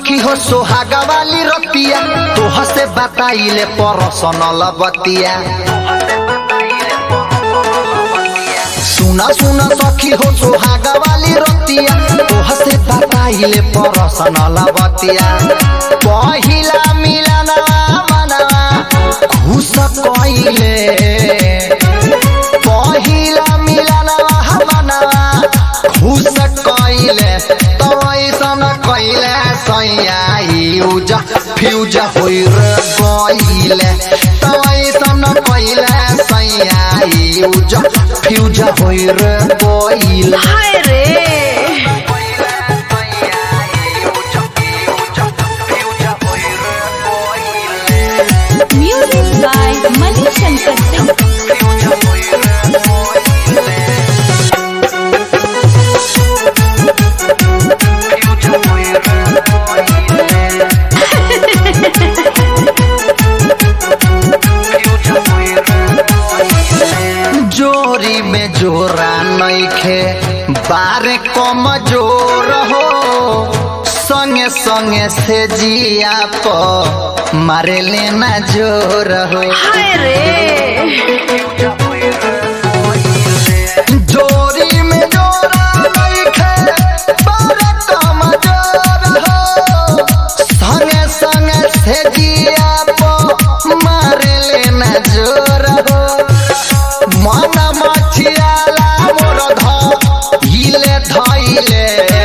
सखी हो सोहागा वाली रतिया तोह से बताइले परसनल बतिया सुना सुना सखी हो सोहागा वाली रतिया तोह से बताइले परसनल बतिया पहिला मिलनवा मनवा घुस कइले पहिला मिलनवा मनवा घुस कइले तो ऐसन कइले सैया यूज फ्यूज होइर गइले तो ऐसन कइले सैया यूज फ्यूज होइर गइले हाय रे म्यूजिक बाय मणिशंकर सिंह जोरी में जोरा नइखे बारे कम जोर हो संगे संगे से जिया प मारे लेना जोर हो हाय रे जोरी में जोरा नइखे बारे कम जोर हो संगे संगे से जिया प मारे लेना जोर हो मन मछियाला मोर धइले धइले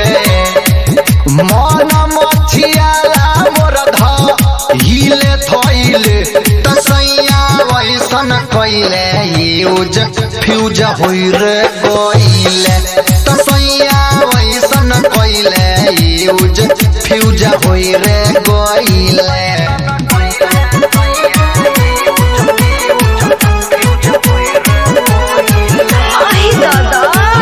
मन मछियाला मोर धइले धइले तसैया वैसन कइले यूज फ्यूज होइर गइले तसैया वैसन कइले यूज फ्यूज होइर गइले आई दादा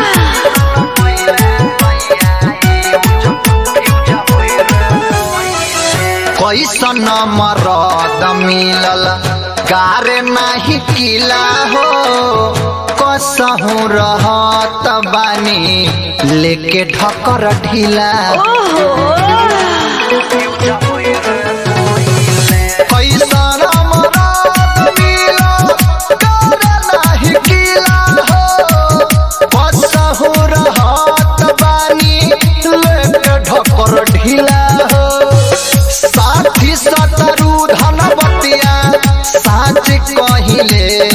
कैसन मरद मिलल गारे नाही किला हो कसहु रहत बानी लेके ढकर ढिला ओहो कैसन मरद मिलल गारे नाही किला हो कसहु रहत बानी लेके ढकर ढिला हो साथी सतरु धनवतिया साच कहिले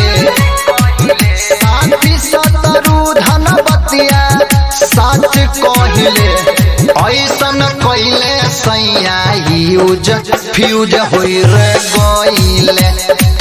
साथी सतरु धनवतिया साच कहिले ऐसन कहिले सैया यूज फ्यूज होइर गइले